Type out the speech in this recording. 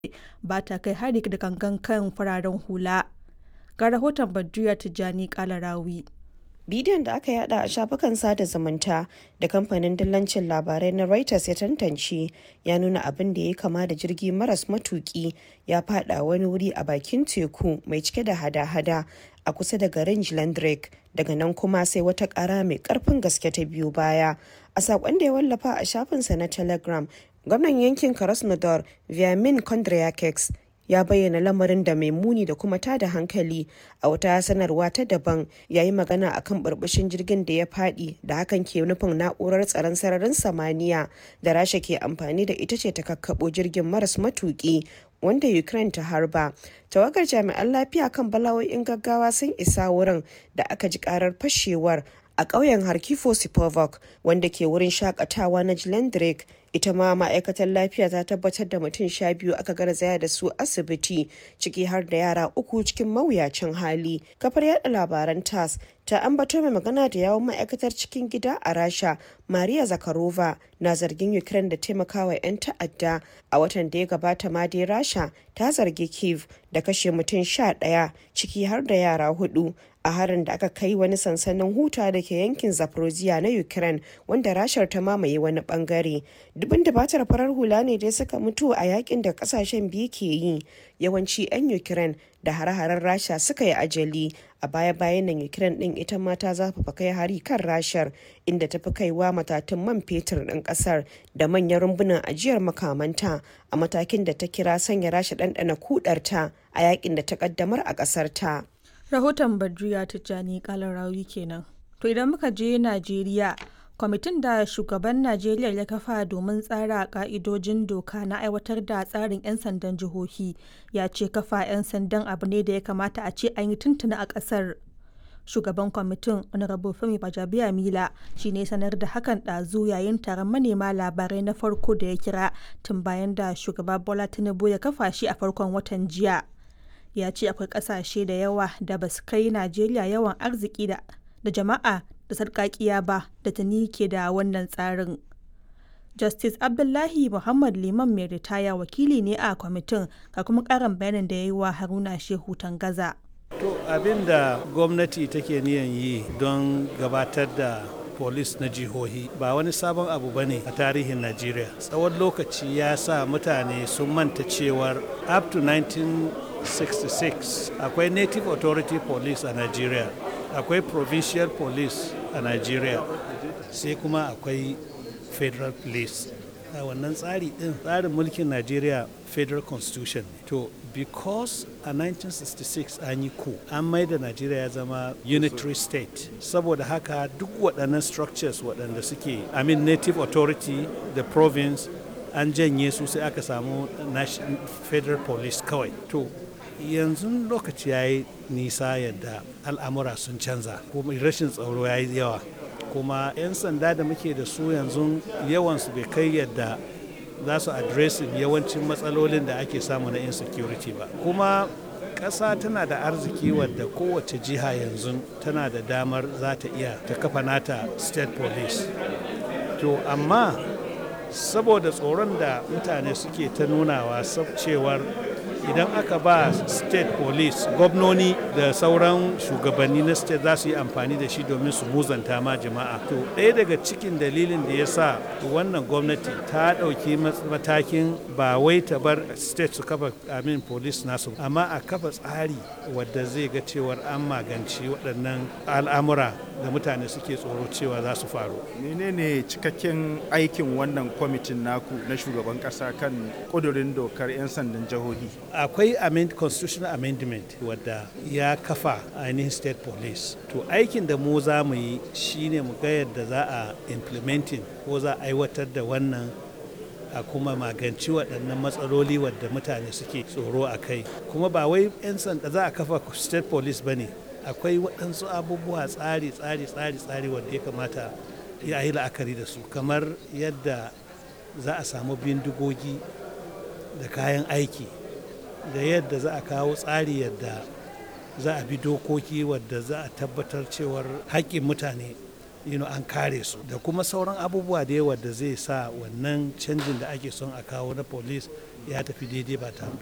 ba ta kai hari da gangan kan fararen hula. Ga rahoton Badruya Tijjani Kalarawi. bidiyon da aka yada a shafukan sada zumunta da kamfanin dillancin labarai na reuters ya tantance ya nuna abin da ya kama da jirgi maras matuki ya fada wani wuri a bakin teku mai cike da hada-hada a kusa da garin Drake daga nan kuma sai wata kara mai karfin gaske ta biyu baya a sakon da ya wallafa a shafinsa na telegram gwamnan yankin krasnodar viamin kondryakeks ya bayyana lamarin da mai muni da kuma tada hankali a wata sanarwa ta daban ya yi magana akan burbushin jirgin da ya fadi da hakan ke nufin na'urar tsaron sararin samaniya da rasha ke amfani da ita ce ta kakkabo jirgin maras matuki wanda ukraine ta harba tawagar jami'an lafiya kan bala'o'in gaggawa sun isa wurin da aka ji karar fashewar a ƙauyen harkifo sipovok wanda ke wurin shakatawa na drake ita ma ma'aikatar lafiya ta tabbatar da mutum sha biyu aka garzaya da su asibiti ciki har da yara uku cikin mawuyacin hali kafar yada labaran tas ta ambato mai magana da yawon ma'aikatar cikin gida a rasha maria zakarova na zargin ukraine da taimakawa 'yan ta'adda a watan da ya gabata ma dai rasha ta zargi kiev da kashe mutum sha ɗaya ciki har da yara hudu a harin da aka kai wani sansanin huta da ke yankin zaporozhia na ukraine wanda rashar ta mamaye wani bangare dubin dabatar farar hula ne dai suka mutu a yakin da kasashen biyu ke yi yawanci 'yan ukraine da hare-haren rasha suka yi ajali a baya-bayan nan ukraine din ita ma ta zafafa kai hari kan rashar inda ta fi kaiwa matatun man fetur ɗin ƙasar da manyan rumbunan ajiyar makamanta a matakin da ta kira sanya rasha ɗanɗana kudarta a yakin da ta ƙaddamar a ƙasar ta. Rahoton Badriya Tijjani Kalarawi kenan. To idan muka je Najeriya, kwamitin da shugaban Najeriya ya kafa domin tsara ka'idojin doka na aiwatar da tsarin 'yan sandan jihohi ya ce kafa 'yan sandan abu ne da ya kamata a ce an yi tuntuna a ƙasar. Shugaban kwamitin Honorable Femi Bajabiya Mila shi ne sanar da hakan ɗazu yayin taron manema labarai na farko da ya kira tun bayan da shugaba Bola Tinubu ya kafa shi a farkon watan jiya. ya ce akwai kasashe da yawa da ba su kai najeriya yawan arziki da jama'a da sarkakiya ba da tuni ke da wannan tsarin justice abdullahi muhammad liman mai ritaya wakili ne a kwamitin ga kuma karin bayanin da ya yi wa haruna shehu tangaza to abin da gwamnati take niyan yi don gabatar da polis na jihohi ba wani sabon abu ba ne a tarihin najeriya tsawon lokaci ya sa mutane sun manta cewar up to 1966 akwai native authority police a nigeria akwai provincial police a nigeria sai kuma akwai federal police a wannan tsari din tsarin mulkin nigeria federal constitution ne to because a 1966 an yi ku an mai da nigeria ya zama unitary state saboda haka duk waɗannan structures waɗanda suke i mean native authority the province an janye su sai aka samu federal police kawai to yanzu lokaci ya yi nisa yadda al'amura sun canza kuma rashin tsaro ya yi yawa kuma 'yan sanda da muke da su yanzu yawansu bai kai yadda za su adresin yawancin matsalolin da ake samu na insecurity ba kuma ƙasa tana da arziki wadda kowace jiha yanzu tana da damar za ta iya ta kafa nata state police to amma saboda tsoron da mutane suke ta nunawa cewar idan aka ba state police gwamnoni da sauran shugabanni na state za su yi amfani da shi domin su muzanta ma jama'a to ɗaya daga cikin dalilin da ya sa wannan gwamnati ta ɗauki matakin ba wai ta bar state su kafa amin police nasu amma a kafa tsari wadda zai ga cewar an magance waɗannan al'amura da mutane suke tsoro cewa za su faru menene cikakken aikin wannan kwamitin naku na shugaban ƙasa kan ƙudurin dokar 'yan sandan jihohi akwai amend, constitutional amendment wadda ya kafa ainihin state police to aikin da mu za mu yi shine mu ga yadda za a implementing ko za a aiwatar da wannan a kuma maganci waɗannan matsaloli wadda mutane suke tsoro a kai kuma ba wai 'yan sanda za a kafa state police ba ne akwai waɗansu abubuwa tsari tsari tsari tsari wanda ya kamata ya yi la'akari da su kamar yadda za a samu bindigogi da kayan aiki da yadda za a kawo tsari yadda za a bi dokoki wadda za a tabbatar cewar haƙƙin mutane you know, an kare su da kuma sauran abubuwa da yawa da zai sa wannan canjin da ake son a kawo na police ya tafi daidai ba